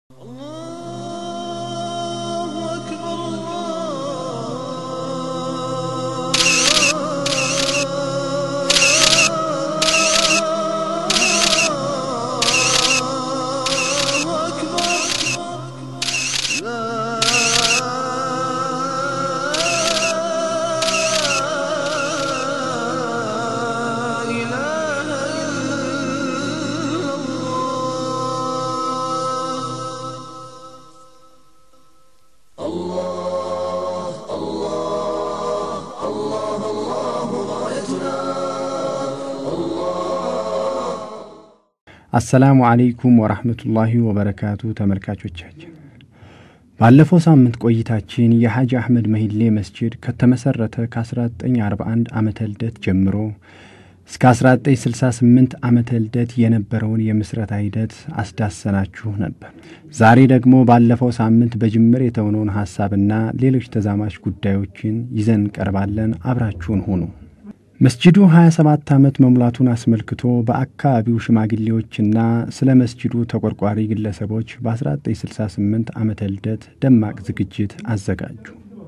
አሰላሙ አለይኩም ወራህመቱላሂ ወበረካቱ ተመልካቾቻችን ባለፈው ሳምንት ቆይታችን የሐጂ አሕመድ መሂሌ መስጂድ ከተመሠረተ ከ1941 ዓመተ ልደት ጀምሮ እስከ 1968 ዓመተ ልደት የነበረውን የምስረታ ሂደት አስዳሰናችሁ ነበር። ዛሬ ደግሞ ባለፈው ሳምንት በጅምር የተውነውን ሐሳብና ሌሎች ተዛማች ጉዳዮችን ይዘን እንቀርባለን። አብራችሁን ሁኑ። መስጂዱ 27 ዓመት መሙላቱን አስመልክቶ በአካባቢው ሽማግሌዎችና ስለ መስጂዱ ተቆርቋሪ ግለሰቦች በ1968 ዓመተ ልደት ደማቅ ዝግጅት አዘጋጁ።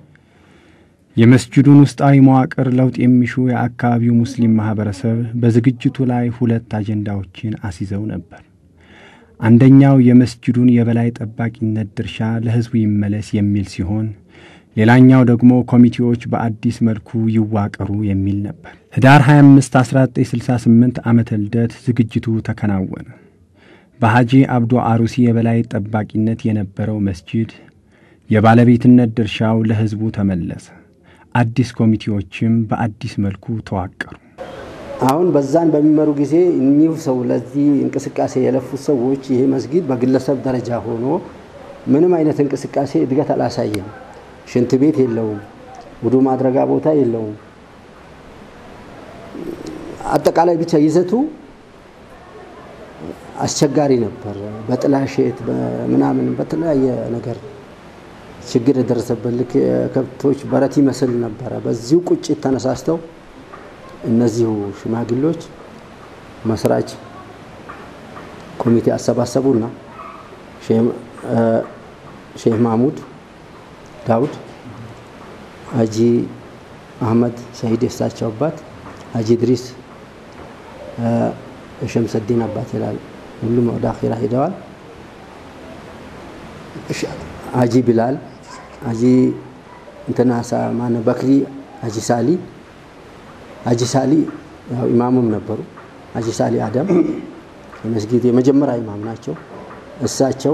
የመስጂዱን ውስጣዊ መዋቅር ለውጥ የሚሹ የአካባቢው ሙስሊም ማኅበረሰብ በዝግጅቱ ላይ ሁለት አጀንዳዎችን አስይዘው ነበር። አንደኛው የመስጂዱን የበላይ ጠባቂነት ድርሻ ለሕዝቡ ይመለስ የሚል ሲሆን ሌላኛው ደግሞ ኮሚቴዎች በአዲስ መልኩ ይዋቀሩ የሚል ነበር። ህዳር 25 1968 ዓመተ ልደት ዝግጅቱ ተከናወነ። በሐጂ አብዶ አሩሲ የበላይ ጠባቂነት የነበረው መስጂድ የባለቤትነት ድርሻው ለሕዝቡ ተመለሰ። አዲስ ኮሚቴዎችም በአዲስ መልኩ ተዋቀሩ። አሁን በዛን በሚመሩ ጊዜ እኒሁ ሰው ለዚህ እንቅስቃሴ የለፉት ሰዎች ይሄ መስጊድ በግለሰብ ደረጃ ሆኖ ምንም አይነት እንቅስቃሴ እድገት አላሳየም። ሽንት ቤት የለውም። ውዱ ማድረጋ ቦታ የለውም። አጠቃላይ ብቻ ይዘቱ አስቸጋሪ ነበር። በጥላሸት ምናምን በተለያየ ነገር ችግር የደረሰበት ልክ የከብቶች በረት ይመስል ነበረ። በዚሁ ቁጭት ተነሳስተው እነዚሁ ሽማግሌዎች መስራች ኮሚቴ አሰባሰቡና ሼህ ማሙድ ዳውድ ሀጂ አህመድ ሰሂድ የሳቸው አባት ሀጂ ድሪስ የሸምሰዲን አባት ይላል። ሁሉም ወደ አኺራ ሄደዋል። ሀጂ ቢላል፣ ሀጂ እንትና ማነው በክሪ፣ ሀጂ ሳሊ ሀጂ ሳሊ ያው ኢማሙም ነበሩ። ሀጂ ሳሊ አደም የመስጊድ የመጀመሪያ ኢማም ናቸው። እሳቸው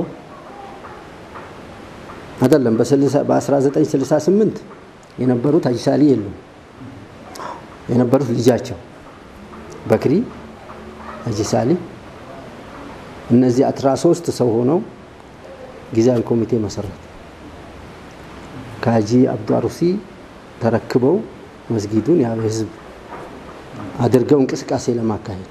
አይደለም በ1968 የነበሩት ሀጂ ሳሊ የሉም። የነበሩት ልጃቸው በክሪ ሀጂ ሳሊ እነዚህ አስራ ሶስት ሰው ሆነው ጊዜያዊ ኮሚቴ መሰረቱ። ከሀጂ አብዱ አሩሲ ተረክበው መስጊዱን ያው ህዝብ አድርገው እንቅስቃሴ ለማካሄድ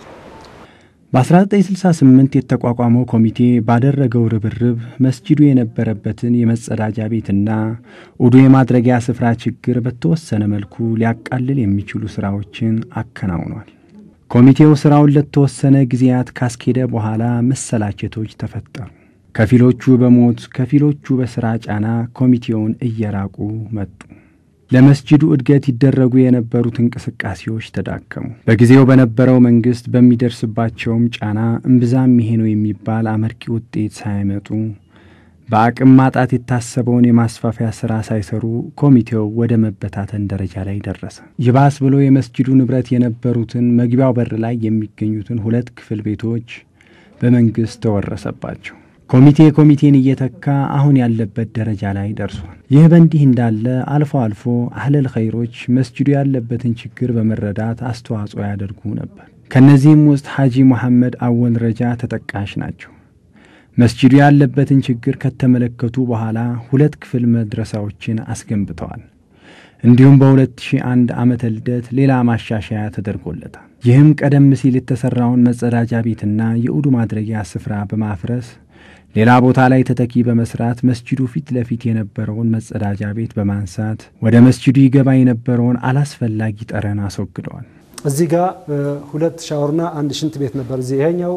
በ1968 የተቋቋመው ኮሚቴ ባደረገው ርብርብ መስጂዱ የነበረበትን የመጸዳጃ ቤትና ውዱ የማድረጊያ ስፍራ ችግር በተወሰነ መልኩ ሊያቃልል የሚችሉ ሥራዎችን አከናውኗል። ኮሚቴው ሥራውን ለተወሰነ ጊዜያት ካስኬደ በኋላ መሰላቸቶች ተፈጠሩ። ከፊሎቹ በሞት ከፊሎቹ በሥራ ጫና ኮሚቴውን እየራቁ መጡ። ለመስጂዱ እድገት ይደረጉ የነበሩት እንቅስቃሴዎች ተዳከሙ። በጊዜው በነበረው መንግሥት በሚደርስባቸውም ጫና እምብዛም ይሄ ነው የሚባል አመርቂ ውጤት ሳያመጡ በአቅም ማጣት የታሰበውን የማስፋፊያ ሥራ ሳይሰሩ ኮሚቴው ወደ መበታተን ደረጃ ላይ ደረሰ። ይባስ ብሎ የመስጂዱ ንብረት የነበሩትን መግቢያው በር ላይ የሚገኙትን ሁለት ክፍል ቤቶች በመንግሥት ተወረሰባቸው። ኮሚቴ ኮሚቴን እየተካ አሁን ያለበት ደረጃ ላይ ደርሷል። ይህ በእንዲህ እንዳለ አልፎ አልፎ አህለል ኸይሮች መስጂዱ ያለበትን ችግር በመረዳት አስተዋጽኦ ያደርጉ ነበር። ከእነዚህም ውስጥ ሐጂ መሐመድ አወል ረጃ ተጠቃሽ ናቸው። መስጂዱ ያለበትን ችግር ከተመለከቱ በኋላ ሁለት ክፍል መድረሳዎችን አስገንብተዋል። እንዲሁም በ2001 ዓመተ ልደት ሌላ ማሻሻያ ተደርጎለታል። ይህም ቀደም ሲል የተሠራውን መጸዳጃ ቤትና የኡዱ ማድረጊያ ስፍራ በማፍረስ ሌላ ቦታ ላይ ተተኪ በመስራት መስጂዱ ፊት ለፊት የነበረውን መጸዳጃ ቤት በማንሳት ወደ መስጂዱ ይገባ የነበረውን አላስፈላጊ ጠረን አስወግደዋል። እዚህ ጋር ሁለት ሻወርና አንድ ሽንት ቤት ነበር። እዚህ ይሄኛው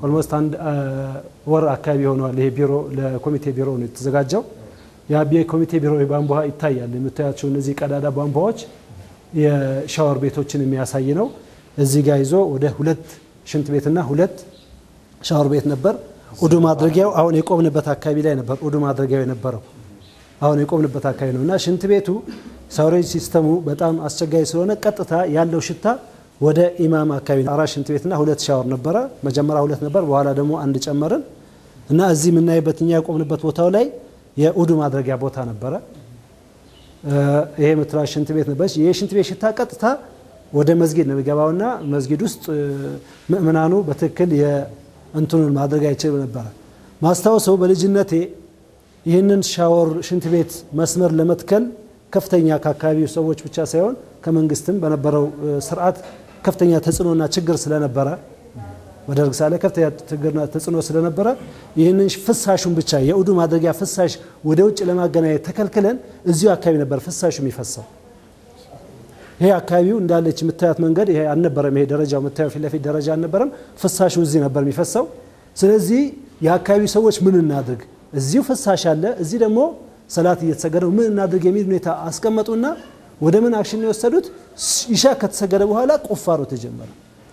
ኦልሞስት አንድ ወር አካባቢ ሆነዋል። ይሄ ቢሮ ለኮሚቴ ቢሮ ነው የተዘጋጀው። ያ ኮሚቴ ቢሮ ቧንቧ ይታያል። የምታያቸው እነዚህ ቀዳዳ ቧንቧዎች የሻወር ቤቶችን የሚያሳይ ነው። እዚህ ጋር ይዞ ወደ ሁለት ሽንት ቤትና ሁለት ሻወር ቤት ነበር። ኡዱ ማድረጊያው አሁን የቆምንበት አካባቢ ላይ ነበር ኡዱ ማድረጊያው የነበረው አሁን የቆምንበት አካባቢ ነው እና ሽንት ቤቱ ሳውሬጅ ሲስተሙ በጣም አስቸጋሪ ስለሆነ ቀጥታ ያለው ሽታ ወደ ኢማም አካባቢ አራት ሽንት ቤትና ሁለት ሻወር ነበረ። መጀመሪያ ሁለት ነበር፣ በኋላ ደግሞ አንድ ጨመርን እና እዚህ የምናይበት እኛ የቆምንበት ቦታው ላይ የኡዱ ማድረጊያ ቦታ ነበረ። ይሄ ምትራ ሽንት ቤት ነበረች። ይህ ሽንት ቤት ሽታ ቀጥታ ወደ መስጊድ ነው የሚገባውና መስጊድ ውስጥ ምእምናኑ በትክክል የእንትኑን ማድረግ አይችልም ነበረ። ማስታወሰው በልጅነቴ ይህንን ሻወር ሽንት ቤት መስመር ለመትከል ከፍተኛ ከአካባቢው ሰዎች ብቻ ሳይሆን ከመንግስትም በነበረው ስርዓት ከፍተኛ ተጽዕኖና ችግር ስለነበረ በደርግ ሳለ ከፍተኛ ችግርና ተጽዕኖ ስለነበረ ይህንን ፍሳሹን ብቻ የኡዱ ማድረጊያ ፍሳሽ ወደ ውጭ ለማገናኘት ተከልክለን እዚሁ አካባቢ ነበር ፍሳሹ የሚፈሰው። ይሄ አካባቢው እንዳለች የምታያት መንገድ ይሄ አልነበረም። ይሄ ደረጃው የምታየው ፊት ለፊት ደረጃ አልነበረም። ፍሳሹ እዚህ ነበር የሚፈሰው። ስለዚህ የአካባቢው ሰዎች ምን እናድርግ፣ እዚሁ ፍሳሽ አለ፣ እዚህ ደግሞ ሰላት እየተሰገደ ምን እናድርግ የሚል ሁኔታ አስቀመጡና ወደ ምን አክሽን የወሰዱት ኢሻ ከተሰገደ በኋላ ቁፋሮ ተጀመረ።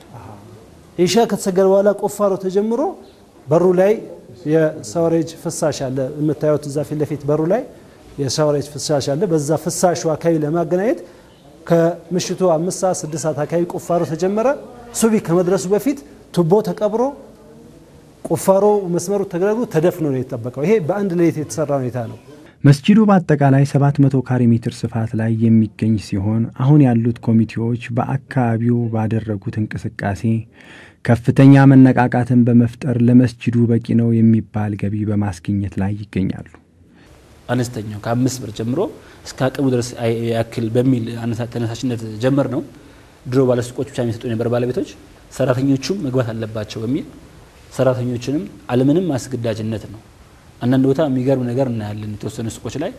ኢሻ ከተሰገደ በኋላ ቁፋሮ ተጀምሮ በሩ ላይ የሳወሬጅ ፍሳሽ አለ። የምታዩት እዛ ፊት ለፊት በሩ ላይ የሳወሬጅ ፍሳሽ አለ። በዛ ፍሳሹ አካባቢ ለማገናኘት ከምሽቱ አምስት ሰዓት ስድስት ሰዓት አካባቢ ቁፋሮ ተጀመረ። ሱቢ ከመድረሱ በፊት ቱቦ ተቀብሮ ቁፋሮ መስመሩ ተደረጉ ተደፍኖ ነው የተጠበቀው። ይሄ በአንድ ሌሊት የተሰራ ሁኔታ ነው። መስጂዱ በአጠቃላይ 700 ካሬ ሜትር ስፋት ላይ የሚገኝ ሲሆን አሁን ያሉት ኮሚቴዎች በአካባቢው ባደረጉት እንቅስቃሴ ከፍተኛ መነቃቃትን በመፍጠር ለመስጂዱ በቂ ነው የሚባል ገቢ በማስገኘት ላይ ይገኛሉ። አነስተኛው ከአምስት ብር ጀምሮ እስከ አቅሙ ድረስ ያክል በሚል ተነሳሽነት ጀመር ነው። ድሮ ባለሱቆች ብቻ የሚሰጡ የነበር ባለቤቶች ሰራተኞቹም መግባት አለባቸው በሚል ሰራተኞችንም አለምንም አስገዳጅነት ነው አንዳንድ ቦታ የሚገርም ነገር እናያለን። የተወሰኑ ሱቆች ላይ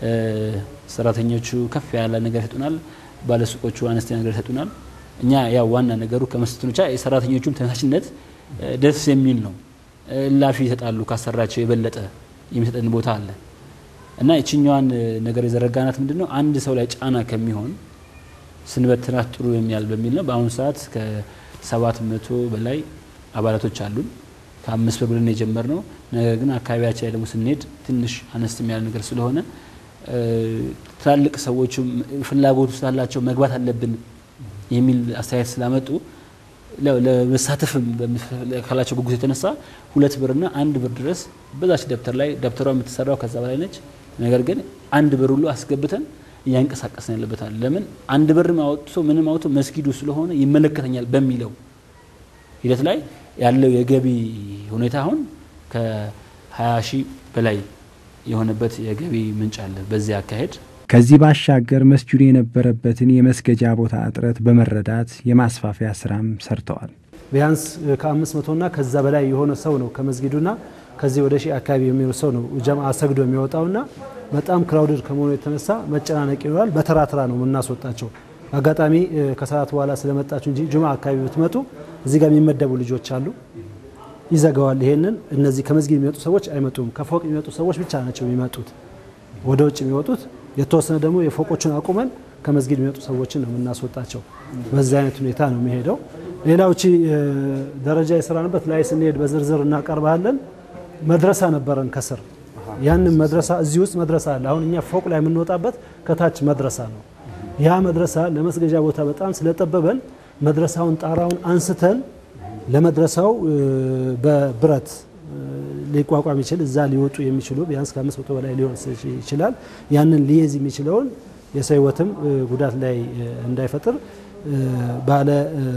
ሰራተኞቹ ከፍ ያለ ነገር ይሰጡናል፣ ባለሱቆቹ አነስተኛ ነገር ይሰጡናል። እኛ ያው ዋና ነገሩ ከመስጠቱ ብቻ የሰራተኞቹም ተነሳሽነት ደስ የሚል ነው። እላፊ ይሰጣሉ። ካሰራቸው የበለጠ የሚሰጠን ቦታ አለ እና ይችኛዋን ነገር የዘረጋናት ምንድን ነው አንድ ሰው ላይ ጫና ከሚሆን ስንበትናት ጥሩ የሚያል በሚል ነው። በአሁኑ ሰዓት ከሰባት መቶ በላይ አባላቶች አሉን። ከአምስት ብር ብለን የጀመርነው ነገር ግን አካባቢያችን ላይ ደግሞ ስንሄድ ትንሽ አነስ የሚያል ነገር ስለሆነ ትላልቅ ሰዎችም ፍላጎቱ ስላላቸው መግባት አለብን የሚል አስተያየት ስላመጡ ለመሳተፍም ካላቸው ጉጉት የተነሳ ሁለት ብርና አንድ ብር ድረስ በዛች ደብተር ላይ ደብተሯ የምትሰራው ከዛ በላይ ነች። ነገር ግን አንድ ብር ሁሉ አስገብተን እያንቀሳቀስን ያለበታል። ለምን አንድ ብርም አወጥቶ ምንም አውጥቶ መስጊዱ ስለሆነ ይመለከተኛል በሚለው ሂደት ላይ ያለው የገቢ ሁኔታ አሁን ከ20 ሺህ በላይ የሆነበት የገቢ ምንጭ አለ በዚህ አካሄድ። ከዚህ ባሻገር መስጂዱ የነበረበትን የመስገጃ ቦታ እጥረት በመረዳት የማስፋፊያ ስራም ሰርተዋል። ቢያንስ ከአምስት መቶና ከዛ በላይ የሆነ ሰው ነው ከመስጊዱና ከዚህ ወደ ሺህ አካባቢ የሚሆን ሰው ነው ጀምዓ ሰግዶ የሚወጣውና በጣም ክራውድድ ከመሆኑ የተነሳ መጨናነቅ ይኖራል። በተራ ተራ ነው የምናስወጣቸው። አጋጣሚ ከሰዓት በኋላ ስለመጣችሁ እንጂ ጁማ አካባቢ ብትመጡ እዚህ ጋር የሚመደቡ ልጆች አሉ። ይዘጋዋል። ይሄንን እነዚህ ከመስጊድ የሚመጡ ሰዎች አይመጡም። ከፎቅ የሚመጡ ሰዎች ብቻ ናቸው የሚመጡት ወደ ውጭ የሚወጡት። የተወሰነ ደግሞ የፎቆቹን አቁመን ከመስጊድ የሚመጡ ሰዎችን ነው የምናስወጣቸው። በዚህ አይነት ሁኔታ ነው የሚሄደው። ሌላው ቺ ደረጃ የሰራንበት ላይ ስንሄድ በዝርዝር እናቀርባለን። መድረሳ ነበረን ከስር ያንን መድረሳ እዚህ ውስጥ መድረሳ አለ። አሁን እኛ ፎቅ ላይ የምንወጣበት ከታች መድረሳ ነው። ያ መድረሳ ለመስገጃ ቦታ በጣም ስለጠበበን መድረሳውን ጣራውን አንስተን ለመድረሳው በብረት ሊቋቋም ይችል እዛ ሊወጡ የሚችሉ ቢያንስ ከአምስት መቶ በላይ ሊሆን ይችላል። ያንን ሊይዝ የሚችለውን የሰው ሕይወትም ጉዳት ላይ እንዳይፈጥር ባለ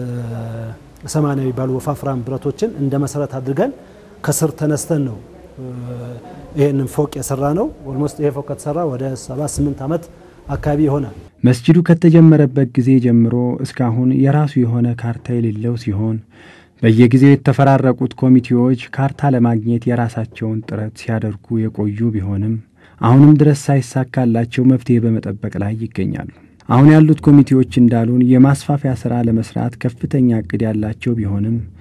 ሰማንያ የሚባሉ ወፋፍራም ብረቶችን እንደ መሰረት አድርገን ከስር ተነስተን ነው ይህንን ፎቅ የሰራ ነው። ኦልሞስት ይሄ ፎቅ ከተሰራ ወደ ሰባት ስምንት ዓመት አካባቢ ይሆናል። መስጂዱ ከተጀመረበት ጊዜ ጀምሮ እስካሁን የራሱ የሆነ ካርታ የሌለው ሲሆን በየጊዜው የተፈራረቁት ኮሚቴዎች ካርታ ለማግኘት የራሳቸውን ጥረት ሲያደርጉ የቆዩ ቢሆንም አሁንም ድረስ ሳይሳካላቸው መፍትሄ በመጠበቅ ላይ ይገኛሉ። አሁን ያሉት ኮሚቴዎች እንዳሉን የማስፋፊያ ሥራ ለመስራት ከፍተኛ እቅድ ያላቸው ቢሆንም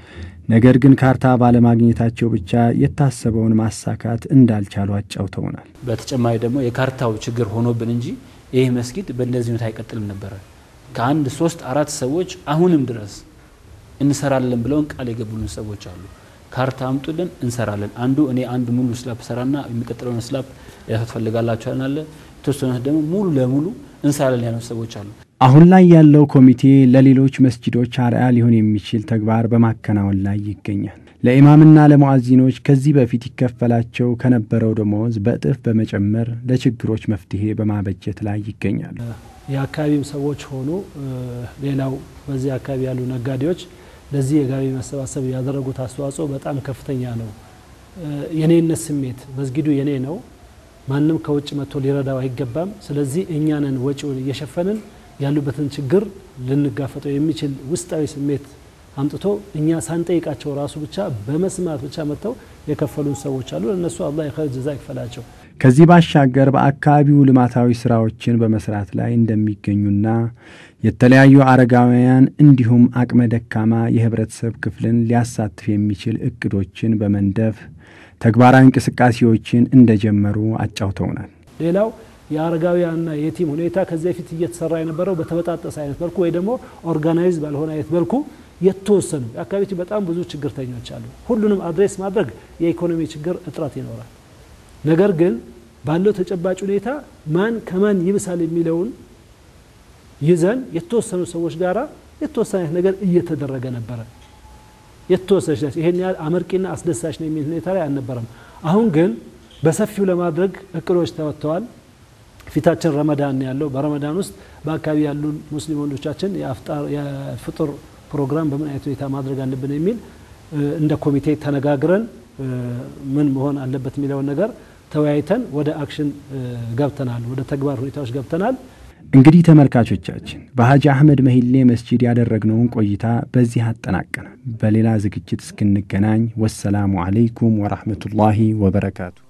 ነገር ግን ካርታ ባለማግኘታቸው ብቻ የታሰበውን ማሳካት እንዳልቻሉ አጫውተውናል። በተጨማሪ ደግሞ የካርታው ችግር ሆኖብን እንጂ ይህ መስጊድ በእንደዚህ ሁኔታ አይቀጥልም ነበረ። ከአንድ ሶስት አራት ሰዎች አሁንም ድረስ እንሰራለን ብለውን ቃል የገቡልን ሰዎች አሉ። ካርታ አምጡልን እንሰራለን። አንዱ እኔ አንድ ሙሉ ስላፕ ሰራና የሚቀጥለውን ስላፕ ያሳት ፈልጋላችሁ አለ። የተወሰኑት ደግሞ ሙሉ ለሙሉ እንሰራለን ያሉት ሰዎች አሉ። አሁን ላይ ያለው ኮሚቴ ለሌሎች መስጂዶች አርአያ ሊሆን የሚችል ተግባር በማከናወን ላይ ይገኛል። ለኢማምና ለሙአዚኖች ከዚህ በፊት ይከፈላቸው ከነበረው ደሞዝ በእጥፍ በመጨመር ለችግሮች መፍትሄ በማበጀት ላይ ይገኛል። የአካባቢም ሰዎች ሆኑ ሌላው በዚህ አካባቢ ያሉ ነጋዴዎች ለዚህ የገቢ መሰባሰብ ያደረጉት አስተዋጽኦ በጣም ከፍተኛ ነው። የኔነት ስሜት መስጊዱ የኔ ነው፣ ማንም ከውጭ መጥቶ ሊረዳው አይገባም። ስለዚህ እኛንን ወጪውን እየሸፈንን ያሉበትን ችግር ልንጋፈጠው የሚችል ውስጣዊ ስሜት አምጥቶ እኛ ሳንጠይቃቸው ራሱ ብቻ በመስማት ብቻ መጥተው የከፈሉን ሰዎች አሉ። ለእነሱ አላህ የኸይር ጀዛ ይክፈላቸው። ከዚህ ባሻገር በአካባቢው ልማታዊ ስራዎችን በመስራት ላይ እንደሚገኙና የተለያዩ አረጋውያን እንዲሁም አቅመ ደካማ የህብረተሰብ ክፍልን ሊያሳትፍ የሚችል እቅዶችን በመንደፍ ተግባራዊ እንቅስቃሴዎችን እንደጀመሩ አጫውተውናል። ሌላው የአረጋውያንና የቲም ሁኔታ ከዚህ በፊት እየተሰራ የነበረው በተበጣጠሰ አይነት መልኩ ወይ ደግሞ ኦርጋናይዝ ባልሆነ አይነት መልኩ የተወሰኑ የአካባቢ በጣም ብዙ ችግርተኞች አሉ። ሁሉንም አድሬስ ማድረግ የኢኮኖሚ ችግር እጥረት ይኖራል። ነገር ግን ባለው ተጨባጭ ሁኔታ ማን ከማን ይብሳል የሚለውን ይዘን የተወሰኑ ሰዎች ጋራ የተወሰነ ነገር እየተደረገ ነበረ። የተወሰነች ነች። ይሄን ያህል አመርቂና አስደሳች ነው የሚል ሁኔታ ላይ አልነበረም። አሁን ግን በሰፊው ለማድረግ እቅዶች ተወጥተዋል። ፊታችን ረመዳን ያለው በረመዳን ውስጥ በአካባቢ ያሉ ሙስሊም ወንዶቻችን የፍጡር ፕሮግራም በምን አይነት ሁኔታ ማድረግ አለብን የሚል እንደ ኮሚቴ ተነጋግረን ምን መሆን አለበት የሚለውን ነገር ተወያይተን ወደ አክሽን ገብተናል፣ ወደ ተግባር ሁኔታዎች ገብተናል። እንግዲህ ተመልካቾቻችን በሀጂ አህመድ መሂሌ መስጂድ ያደረግነውን ቆይታ በዚህ አጠናቀናል። በሌላ ዝግጅት እስክንገናኝ ወሰላሙ አለይኩም ወራህመቱላሂ ወበረካቱ።